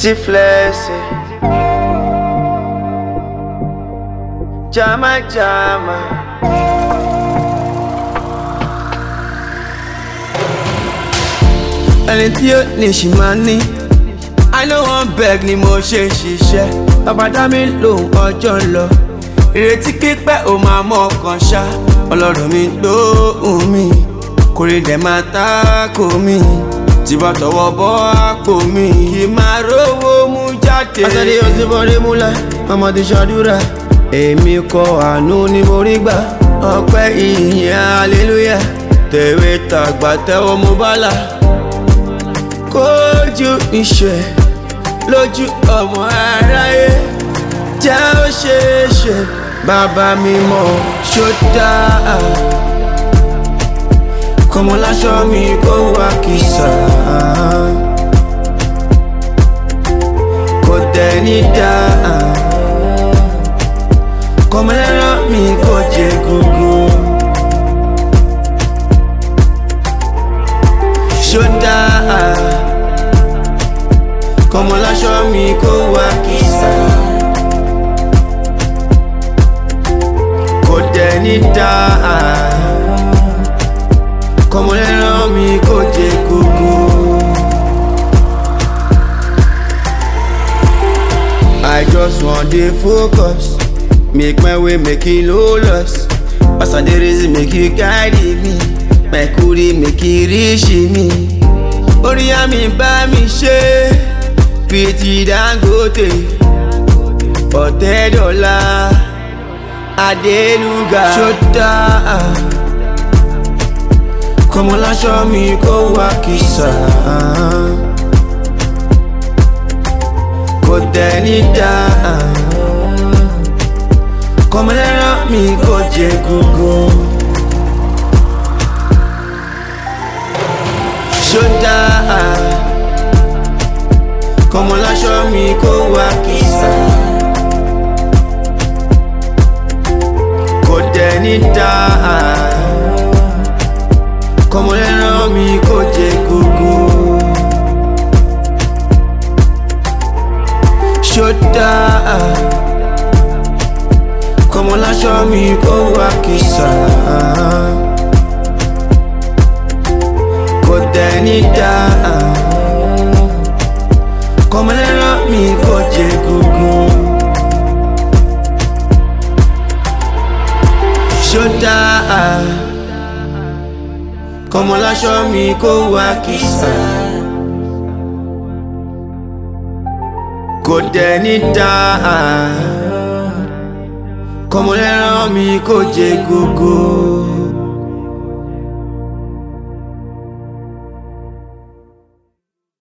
Tiflesse. Jama jama. Ẹni tí ó ní ṣì máa ní. I no wan beg ni mo ṣe ń ṣiṣẹ́. Bàbá dá mi lóhùn ọjọ́ ń lọ. Ìrètí pípẹ́ ò máa mọ ọkàn ṣá. Ọlọ́run mi lóhùn mi. Kórè dẹ̀ máa tako mi. Tí bá tọwọ́ bọ́ àpò mi. Kì í máa rówó mú jáde. Àtàdé ọtí bọ́dé múlá, ọmọ ti ṣàdúrà. Èmi kọ àánú ni mo rí gbà. Ọpẹ́ ìyìn hallelujah. Tẹ̀wé tàgbà tẹ́wọ́ mo bá là kójú iṣẹ́ lójú ọmọ aráyé jẹ́ ó ṣeé ṣe bàbá mi mọ̀ ṣódà kọmọláṣọ mi kó wá kìsà kò tẹ̀ ní dá kọmọlẹ́rán mi kò jẹ gbogbo. ṣódà kọmọláṣọ mi kó wá kìsà kò dẹ̀ ní dá kọmọlẹ́rán mi kò jẹ kókó. I just wan dey focus make my way make e no loss as I dey reason make e guide me my kuri make e reach me orí àmì bá mi ṣe bíi ti Dangote ọ̀tẹ́dọ̀là Adéluga ṣódà kọmọláṣọ mi kó wá kìsà kò tẹ̀ ní dá kọmọlẹ́rán mi kò jẹ gbogbo. ṣódà kọmọláṣọ mi kó wá kìsà kò dẹ̀ ní dá kọmọlẹ́rán mi kò jẹ gbogbo. ṣódà kọmọláṣọ mi kó wá kìsà. kò tẹ̀ ní dá kọmọlẹ́rán mi kò jẹ gbogbo. ṣódà kọmọláṣọ mi kó wá kìsà. kò tẹ̀ ní dá kọmọlẹ́rán mi kò jẹ gbogbo.